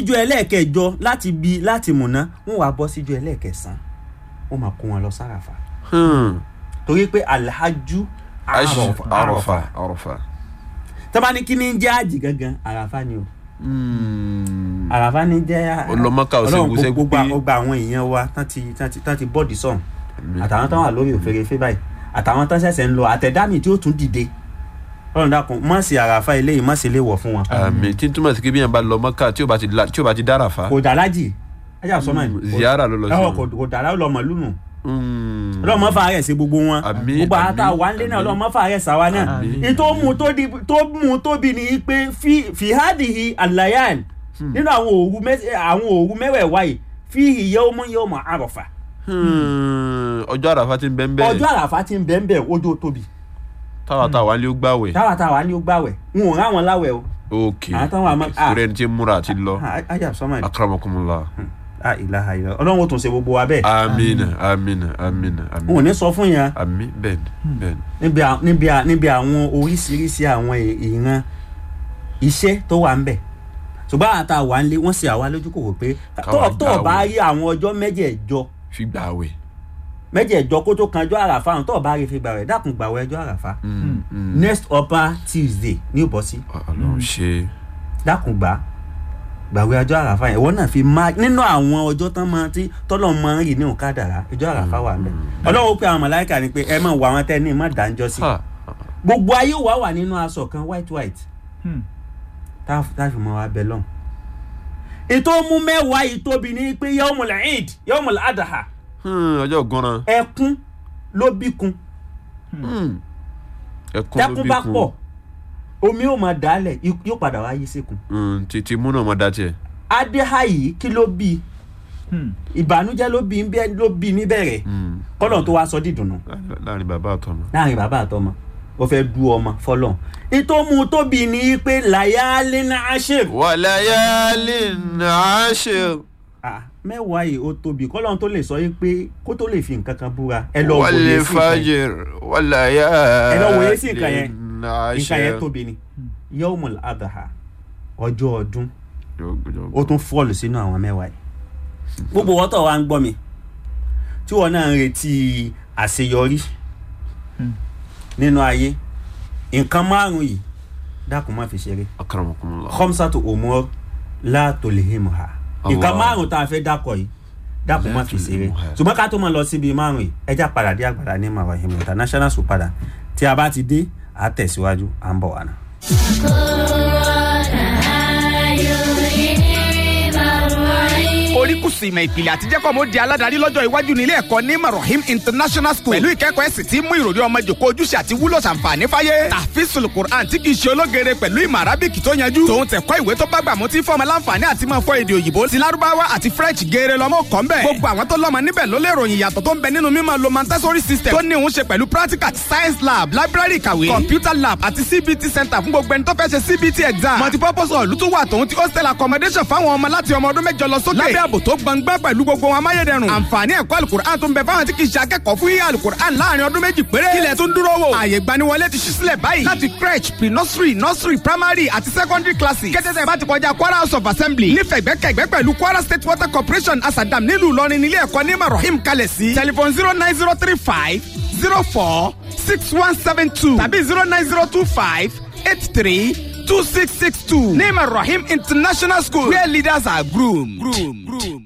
ìjọ ẹlẹ́ẹ̀kẹjọ láti bi láti múná wọ́n wá bọ́ síjọ ẹlẹ́ẹ̀kẹsàn wọ́n máa kó wọn lọ sáràfà Hmm. torí pé alhaju Ash- àròfà Arafa. Arafa. tọ́ba ní kí ni ń jẹ́ àjì gangan àràfà ni o Hmm. àràfà ni jẹ́ Ọlọ́mọ́ká ò Ọlọ́run ṣẹ́gun gbogbo ṣẹ́gun pé- gbogbo àwọn èèyàn wa tán ti tán ti tán ti bọ́ọ̀dì sọ̀hún àtàwọn tán wà lórí òfèrèfé báyìí àtàwọn tán ṣẹ̀ṣẹ̀ ń lọ àtẹ̀dámì tí ó tún dìde ọlọ́run dákun má sí àràfà eléyìí má sí lè wọ̀ fún wọn. àmì tí n túmọ̀ sí kí bí yẹn bá lọ mọ́kà tí ò bá ti la- tí ò bá ti dára fa. kò dálájì ajá sọmọ Mm, ziyara ló lọ sí ẹwọ wọn. kò kò dàrá ọlọmọ lùnù Hmm. ọlọmọ fàárẹ̀ sí gbogbo wọn Àmín, gbogbo àmín, àtà wà ń lé náà àmín. ọlọmọ fàárẹ̀ sàwa náà Àmín. ìtò mú tó di tó mú tóbi ni pé fi fìhádìhì àlàyàn nínú àwọn òru mẹ- àwọn òru mẹ́wẹ̀ẹ̀wá yìí fi yawmun yawma àrọ̀fà Hmm. ọjọ́ àràfà ti ń bẹ́ ń bẹ́ẹ̀. ọjọ́ àràfà ti ń bẹ́ẹ̀ bẹ́ẹ̀ ojú tóbi táwa táwa lé ó gbàwẹ̀. táwa táwa ní ó gbàwẹ̀ n ò ráwọn láwẹ̀ o ok àwọn táwọn àmọ́ ah torí ẹni tí ń múra àti lọ. ah, ajá sọmọ yìí akramakumullah. ah ìlàhà ìlà ọlọ́run ó tún ṣe gbogbo wa bẹ́ẹ̀ amina amina amina n ò amina. ní sọ fún yẹn àmì bẹ́ẹ̀ni bẹ́ẹ̀ni. níbi à- níbi à- níbi àwọn oríṣiríṣi àwọn ì- ìran iṣẹ́ tó wà ń bẹ̀ ṣùgbọ́n àtà wà ń lé wọ́n ṣe àwa lójú kò wò pé Káwa tó tó o bá gbààwẹ̀. rí àwọn ọjọ́ mẹ́jẹ̀ẹ̀jọ fi gbàwẹ̀. mẹ́jẹ̀ẹ̀jọ kó tó kan ọjọ́ àràfà àwọn tó o bá rí fi gbà rẹ̀ dákun gbà wẹ̀ ọjọ́ àràfà Hmm, hmm. next upper tuesday ní ìbọ̀sí ọlọ́run ṣe. dákun gbà gbàwé ọjọ́ àràfà yẹn ìwọ náà fi má nínú àwọn ọjọ́ tán máa tí tọ́lọ̀ máa ń rì ní òkàdàrà ọjọ́ àràfà wà ń bẹ̀ ọlọ́run pé àwọn màláìkà ni pé ẹ máa wọ àwọn tẹ́ ní má dáńjọ́ sí Ha. gbogbo ayé wa wà nínú aṣọ kan white white tá tá fi mọ abẹ lọ́hùn. ètò mú mẹ́wàá yìí tóbi ní pé yawmul eid yawmul adaha Hmm, ọjọ́ gan-an. ẹkún ló bíkun Hmm. ẹkún ló tẹkún bí bá kun. pọ̀ omi yóò máa dálẹ̀ ikú yóò padà wá yí síkun. Hmm, títí múnà ọmọ dá tiẹ̀. adéha yìí kí ló bí ìbànújẹ́ ló bí bẹ́ẹ̀ ló bí níbẹ̀rẹ̀ Hmm. kọ́lọ̀ tó wá sọ dídùnnú láàrin bàbá àtọmọ. láàrin bàbá àtọmọ ó fẹ́ du ọmọ fọlọ́n ètò mú tóbi ní pé layalin ashir wàlàyálì nàáṣẹ. Ah, mẹ́wàá yìí ó tóbi kọ́lọ́n tó lè sọ yìí pé kó tó lè fi nǹkan kan búra ẹ lọ wòye wàlẹ̀ sí nǹkan yẹn fàjẹr wàlàyálì ẹ lọ wòye sí nǹkan yẹn nàáṣẹ. nǹkan yẹn tóbi ni yawmul adha ọjọ́ ọdún ó tún fọ́ọ̀lù sínú àwọn mẹ́wàá yìí gbogbo wọ́tọ̀ wa ń gbọ́ mi tí wọ́n náà ń retí àṣeyọrí nínú ayé nǹkan márùn-ún yìí dákun má fi ṣeré akramakumullah. khamsatu umur la tulhimuha nǹkan Allah. márùn-ún tá a fẹ́ dákọ̀ yìí dákun má La fi ṣeré tulhimuha. ṣùgbọ́n ká tó máa lọ síbi márùn-ún yìí ẹja padà dé àgbàdá ní marahim international school padà tí a bá ti dé a tẹ̀síwájú à ń bọ̀ wá náà. oríkùsù ìmọ̀ ìpìlẹ̀ àti jẹ́kọ̀ mo di aládàárí lọ́jọ́ iwájú nílé ẹ̀kọ́ ní marahim international school pẹ̀lú ìkẹ́kọ̀ọ́ ẹ̀sìn tí mú ìròrí ọmọ jòkó ojúṣe àti wúlò ṣàǹfààní fáyé tàfíìsùlù quran tí kìí ṣe ológere pẹ̀lú ìmọ̀ arábìkì tó yanjú tòun tẹ̀kọ́ ìwé tó bá gbà mú tí fọmọ láǹfààní àti máa fọ èdè òyìnbó ti lárúbáwá àti french geere lọ́mọ kọ́ ń bẹ̀ gbogbo àwọn tó lọ́mọ níbẹ̀ ló lè ròyìn ìyàtọ̀ tó ń bẹ nínú mímọ̀ lo montessori system tó ní òun ṣe pẹ̀lú practical science lab library ìkàwé computer lab àti cbt center fún gbogbo ẹni tó fẹ́ ṣe cbt exam multipurpose hall tó wà tòun ti hostel accommodation fáwọn ọmọ láti ọmọ ọdún mẹ́jọ lọ sókè lábẹ́ ààbò tó gbangba pẹ̀lú gbogbo wọn amáyédẹrùn àǹfààní ẹ̀kọ́ alukur'an tó ń bẹ fáwọn tí kì í ṣe akẹ́kọ̀ọ́ fún yíyá alukur'an láàrin ọdún méjì péré kílẹ̀ tó ń dúró wò ààyè gbaniwọlé ti ṣí sílẹ̀ báyìí láti crèche pre nursery nursery primary àti secondary classes kẹ́tẹ́tẹ́ bá ti kọjá kwara house of assembly nífẹ̀gbẹ́kẹ̀gbẹ́ pẹ̀lú kwara state water corporation asadam nílùú ìlọrin nílé ẹ̀kọ́ ní marahim kalẹ̀ sí telephone zero nine zero three five zero four six one seven two tàbí zero nine zero two five eight three two six six two ní marahim international school where leaders are groomed. groomed. groomed.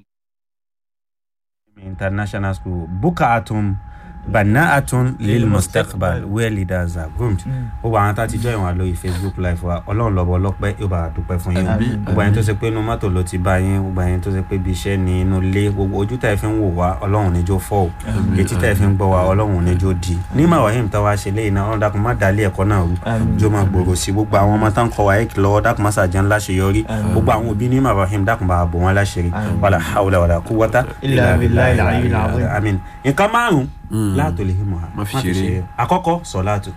international school bukaatun banaatun lil mustaqbal where leaders are groomed. gbogbo àwọn tá a ti jọ ìwọ̀n lórí facebook live wa ọlọ́run lọ́bọ̀ ọlọ́pẹ́ yóò bá a dúpẹ́ fún yín Àmín, gbogbo ẹni tó ṣe pé inú mọ́tò ló ti bá yín gbogbo ẹni tó ṣe pé ibi iṣẹ́ ni inú ilé gbogbo ojú tá ẹ fi ń wò wá ọlọ́run níjó fọ́ o etí tá ẹ fi ń gbọ́ wá ọlọ́run níjó di ní mawahim tá a wá ṣe léyìn náà ọlọ́run dákun má dalẹ̀ ẹ̀kọ́ náà rú jó máa gbòòrò sí gbogbo àwọn ọmọ tá ń kọ́ wa ẹ̀kì lọ́wọ́ dákun má sàjẹ́ ńlá ṣe yọrí gbogbo àwọn òbí ní mawahim dákun bá a bò wọ́n láṣẹrí wàlà hawla wàlà kúwọ́tà Illa billahi al-aliyyil azim. amin nǹkan márùn láàtò lè himu ha Má fi ṣeré. àkọ́kọ́ sọ̀láàtù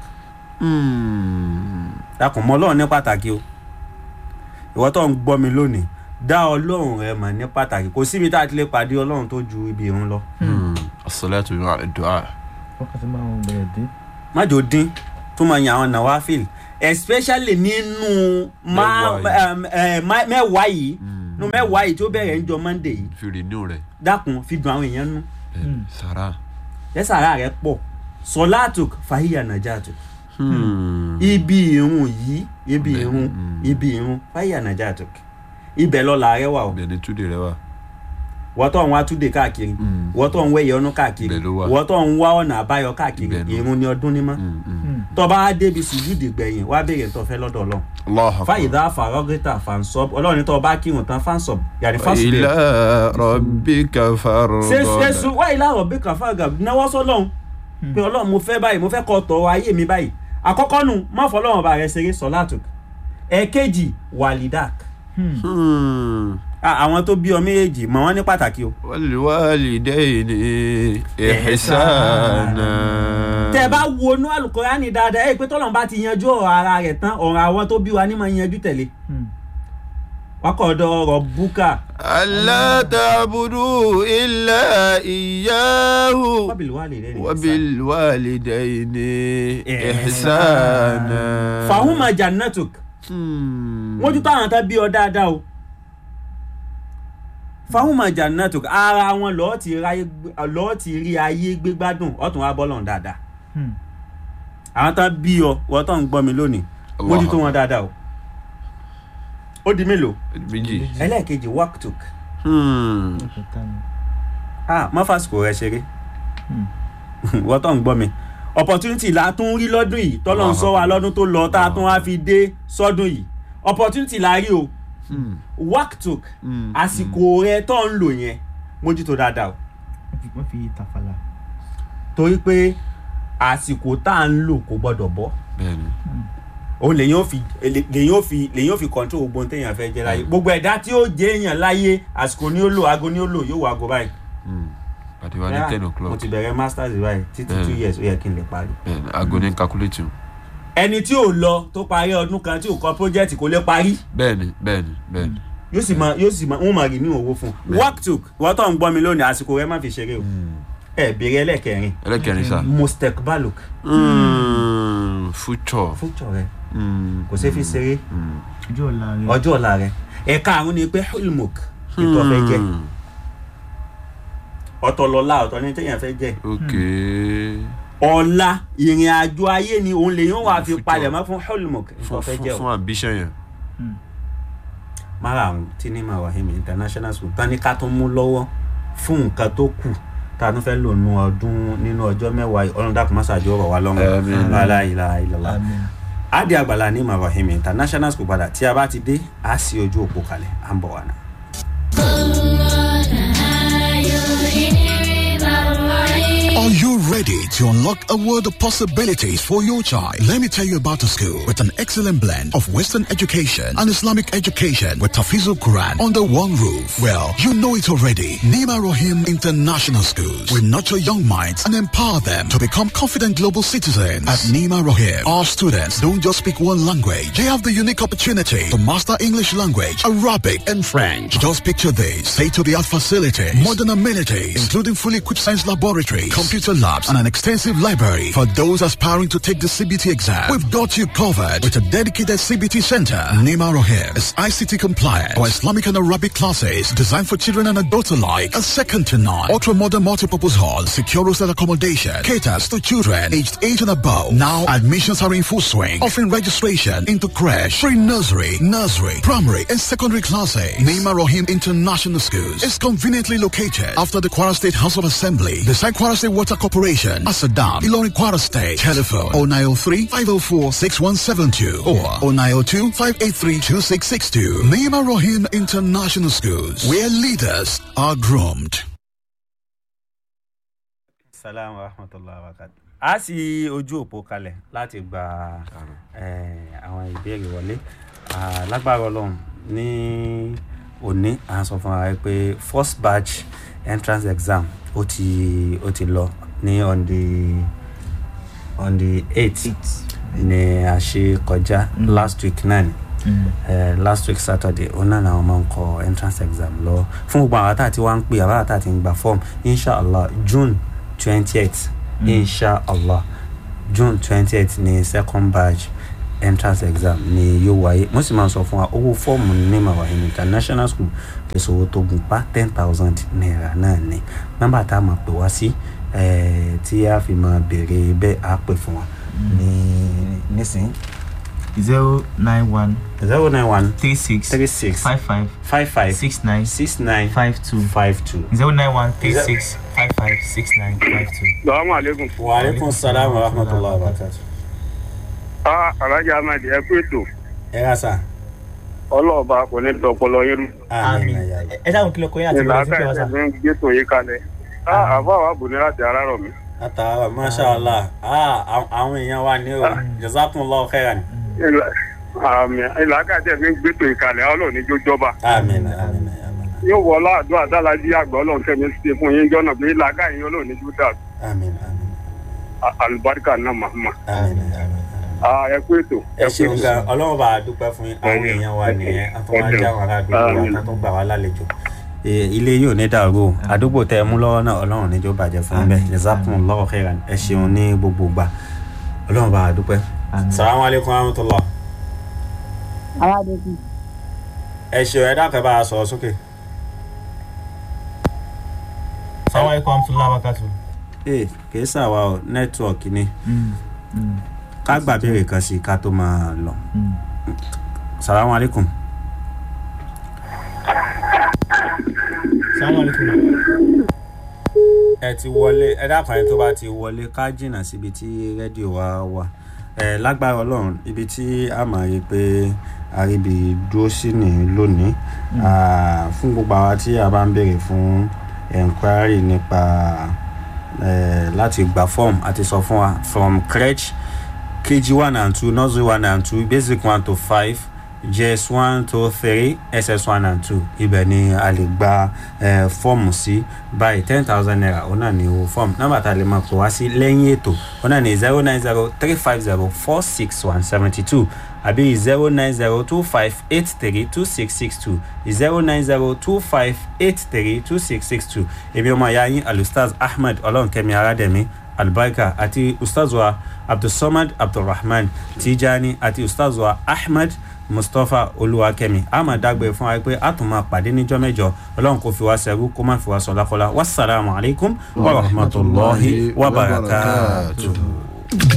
Hmm. dákun mọ ọlọ́run ní pàtàkì o ìwọ tó ń gbọ́ mi lónìí dá ọlọ́run rẹ mọ̀ ní pàtàkì kò síbi tá a ti lè pàdé ọlọ́run tó ju ibi ìrun lọ Hmm. as-salatu ma'a ad-du'a. wákàtí márùn bẹ̀rẹ̀ dé. májò dín tó máa yan àwọn nawafil especially nínú má- Mẹ́wàá yìí. ẹm, ẹ, má- mẹ́wàá yìí nu mẹ́wàá yìí tí ó bẹ̀rẹ̀ ń jọ monday yìí fi renew rẹ̀ dákun fi dùn àwọn èèyàn nú bẹ́ẹ̀ni sara. yẹ́sàrà rẹ̀ pọ̀ sọláàtùk fàhíyà nàjàtùk Hmm. ibi irun yìí ibi Bẹ́ẹ̀, irun mm. ibi irun fàhíyà nàjàtùk ibẹ̀ lọ́la rẹ wà o bẹ́ẹ̀ni túnde rẹ wà. wọ́n tó ń wá túnde káàkiri Mm. wọ́n tó ń wẹ̀yẹ ọdún káàkiri Ibẹ̀ ló wà. wọ́n tó ń wá ọ̀nà àbáyọ káàkiri Ibẹ̀ ló. irun ni ọdún ní mọ́ Hmm, hmm. tọ́ba á débi sùjúdì gbẹ̀yìn wá béèrè tó fẹ́ lọ́dọ̀ ọlọ́run Allahu akbar. fàyídà fàrọ́gẹ́tà fàǹsọ́b ọlọ́run ní tọ́ bá kírun tán fàǹsọ́b yàrá fàǹsọ́b ila rabbika farghab. sẹ́sù wáyé láàrọ̀ bí kàfáàgà náwó sọ́lọ́hún pé ọlọ́run mo fẹ́ báyìí mo fẹ́ kọ́ tọ́ ayé mi báyìí àkọ́kọ́ nu má fọlọ́run bá rẹ ṣeré sọ́látùk ẹ̀ẹ́kejì wàlídàk Hmm. Ah, àwọn tó bí ọ méjèèjì mọ̀ wọ́n ní pàtàkì o wal-walidayni ihsana. tẹ́ ẹ bá wọnú àlùkòránì dáadáa ẹ pé tọ́lọ́run bá ti yanjú ọ̀rọ̀ ara rẹ̀ tán ọ̀rọ̀ àwọn tó bí wa ní máa yanjú tẹ̀lé wákọ̀ọ́dọ̀ ọ̀rọ̀ búkà alla ta'budu illa iyyahu. wábìlì wà lè rẹ̀ ní wabilwalidayni ihsana. fàhùnmá jannatuk Hmm. mójútó àwọn tá bí ọ dáadáa o fáwọn jannatuk ara wọn lọ́ọ́ ti ráyé gbé- lọ́ọ́ ti rí ayé gbé gbádùn ọ̀tún wa bọ́lọ̀ dáadáa àwọn tá bí ọ wọ́n tó ń gbọ́ mi lónìí Allah. mójútó wọn dáadáa o ó di mélòó méjì. ẹlẹ́ẹ̀kejì waktuk Hmm. ah má fàsìkò rẹ ṣeré wọ́n tó ń gbọ́ mi opportunity la tún rí lọ́dún yìí tọ́lọ́ ń sọ wa lọ́dún tó lọ tá a tún wá fi dé sọ́dún yìí opportunity la rí o Hmm. waktuk Hmm. àsìkò rẹ tó ń lò yẹn mójútó dáadáa o wọ́n fi tàfàlà. torí pé àsìkò tá à ń lò kò gbọdọ̀ bọ́ bẹ́ẹ̀ni. òun lèyìn ò fi lèyìn ò fi lèyìn ò fi control gbogbo ohun téèyàn fẹ́ jẹ́ láyé gbogbo ẹ̀dá tí ó jẹ́ èèyàn láyé àsìkò ni ó lò aago ni ó lò yóò wọ aago báyìí. Hmm. pàdé wa ní ten mo o'clock. ti bẹ̀rẹ̀ masters báyìí títí two Mm. years ó yẹ kí n lè parí. bẹ́ẹ̀ni aago ní calculate. ẹni tí ò lọ tó parí ọdún kan tí ò kọ project kò lè parí bẹ́ẹ̀ni bẹ́ẹ̀ni bẹ́ẹ̀ni. yóò sì máa yóò sì máa wọ́n máa rí ní owó fún un. work took wọ́n tó ń gbọ́ mi lónìí àsìkò rẹ má fi ṣeré o ẹ béèrè ẹlẹ́kẹrin ẹlẹ́kẹrin sá. mustek baluk Hmm. future. fújọ rẹ Hmm. kò sí fi ṣeré Hmm. ojú ọ̀la rẹ̀. ọjọ́ ọ̀la rẹ ẹ̀ka àrùn ni pé hulmuk ètò ọ̀fẹ́ jẹ́ Hmm. ọ̀tọ̀ lọ́la ọ̀tọ̀ ní téèyàn fẹ́ jẹ́ ok. ọ̀la ìrìn àjò ayé ni òun lè yóò wá fi Future. palẹ̀ mọ́ fún hulmuk ètò fún ọ̀fẹ́ fún jẹ́ o fún ambition yẹn. mara àwọn tí ní mawahim international school tán ní ká tó mú lọ́wọ́ fún nǹkan tó kù tá a tún fẹ́ lò nù ọdún nínú ọjọ́ mẹ́wàá yìí ọlọ́run dàkú mọ́sàájú ọ̀rọ̀ wa lọ́rùn Àmín. lálá ìlà ìlọ́lá Àmín. adi àgbàlá ní mawahim international school padà tí a bá ti dé a sì ojú òpó kalẹ̀ à ń bọ̀ wá náà. Are you ready to unlock a world of possibilities for your child? Let me tell you about a school with an excellent blend of Western education and Islamic education with Tafizul Quran under one roof. Well, you know it already. Nima Rohim International Schools will nurture young minds and empower them to become confident global citizens. At Nima Rohim, our students don't just speak one language. They have the unique opportunity to master English language, Arabic, and French. Just picture this. State-of-the-art facilities, modern amenities, including fully equipped science laboratories, computer labs, and an extensive library. For those aspiring to take the CBT exam, we've got you covered with a dedicated CBT center. Nima Rohim is ICT compliant for Islamic and Arabic classes designed for children and adults alike. A second to none. Ultra-modern multipurpose hall, secure hostel accommodation, caters to children aged 8 and above. Now admissions are in full swing, offering registration into crash, pre-nursery, nursery, primary, and secondary classes. Nima Rohim International Schools is conveniently located after the Kwara State House of Assembly, beside Kwara State Water Corporation, Asadam, Ilorin Kwara State. Telephone 0903 504 6172 or 0902 583 2662. Nima Rohim International Schools, where leaders are groomed. salaam wa rahmatulah wa barakatu. a sì ojú òpó kalẹ̀ láti gba eh, àwọn ìbéèrè wọlé Ah, lágbára ọlọ́run ní òní à ń sọ fún wa pé first batch entrance exam ó ti ó ti lọ ní on the on the eight ni a ṣe kọjá last week náà ni eh, last week saturday òun náà làwọn máa ń kọ entrance exam lọ fún gbogbo àwọn àtàtì wa ń pè àwọn àtàtì ń gba form inshallah june twenty eight inshallah june twenty eight ni second batch entrance exam ni yóò wáyé mo sì máa sọ fún wa owó fọ́ọ̀mù ní mawahim international school èso owó tó gùn pa ten thousand naira náà ni nọ́mbà tá a máa pè wá sí eh, tí a fi máa béèrè bẹ́ẹ̀ á pè fún wa ní nísìnyí zero nine one zero nine one three six three six five five five five six nine six nine five two five two. zero nine one three six five five six nine five two. salamu aleykum. wa aleykum salaam wa rahmatulah wa barakatu. a alhaji ahmed ẹ kú ètò ẹ ra sa. ọlọ́ọ̀ba kò ní dọ̀pọ̀lọ yín rú. àmín àmì ya Allah. ẹ dáhùn kí ló kọ́ yín àti ìlà ìwé ìfẹ́ wa sá. káyọ̀tẹ̀ fi ń gbé tòun yín kalẹ̀. a àbá wa bù ní láti ara rọ̀ mí. ataara masha allah ah àwọn- àwọn èèyàn wa ní o jazakumullahu khairan. àmì ìlà káyọ̀tẹ̀ fi ń gbé tòun yín kalẹ̀ ọlọ́ọ̀ ní jójọba. àmín àmín àmín yóò wọ ọlọ́àdúrà dálájí àgbà ọlọ́run kẹ́mi ṣe fún yín jọ́nà pé ìlà káyọ̀ ọlọ́ọ̀ ní jódà àmín àmín àlùbáríkà náà màmá. àmín àmín. ẹ kú ètò. ẹ ṣeun gan ọlọ́run bá a dúpẹ́ fún yín àwọn èèyàn wa nìyẹn àtúwájú àwọn ará àdúgbò wa tó tún gbà wá lálejò Eh, ilé yìí ò ní dàrú o àdúgbò tẹ ẹ mú lọ́wọ́ náà ọlọ́run níjó bàjẹ́ fún yín bẹ́ẹ̀ jazakumullahu khairan ẹ ṣeun ní gbogbo gbà ọlọ́run bá a dúpẹ́. Àmín. salamu alaykum wa rahmatulah. aládùúgbò ẹ ṣeun ẹ dákẹ́ bá a sọ̀rọ̀ sókè. sáwọn ẹ̀kọ́ amúsùlùmí abakatu. ee kì í sàwa o nẹ́tíwọ̀kì ni ká gbà béèrè kan sí i ká tó máa lọ. salamu alaykum. sáwọn ẹ̀kọ́ ẹ ti wọlé ẹ dákun ẹni tó bá ti wọlé ká jìnnà síbi tí rédíò wa wà ẹ lágbára ọlọ́run ibi tí a máa rí i pé àríbi dúró sí ní lónìí Ah, fún gbogbo àwa tí a bá ń béèrè fún enquiry nípa eh, láti gba form àti sọ fún wa from crèche kg one and two nursery one and two basic one to five js one to three ss one and two ibẹ̀ ni a lè gba eh, fọ́ọ̀mù sí báyìí ten thousand naira òun náà ni owó fọ́ọ̀mù nọ́mbà tá a lè máa pè wá sí lẹ́yìn ètò òun náà ni zero nine zero three five zero four six one seventy two àbí zero nine zero two five eight three two six six two zero nine zero two five eight three two six six two èmi ọmọ ìyá yín alustaz ahmed ọlọ́nkẹ́mi aládẹ́mi albarka àti ustazwa abdulsamad abdulrahman tijani àti ustazwa ahmed mustapha olúwakẹ́mi a máa dágbére fún wa pé a tún máa pàdé níjọ́ mẹ́jọ ọlọ́run kò fi wá sẹ́rú kó má fi wá sọ̀lákọ́lá wasalaamu alaykum wa rahmatulahi wa barakatuh.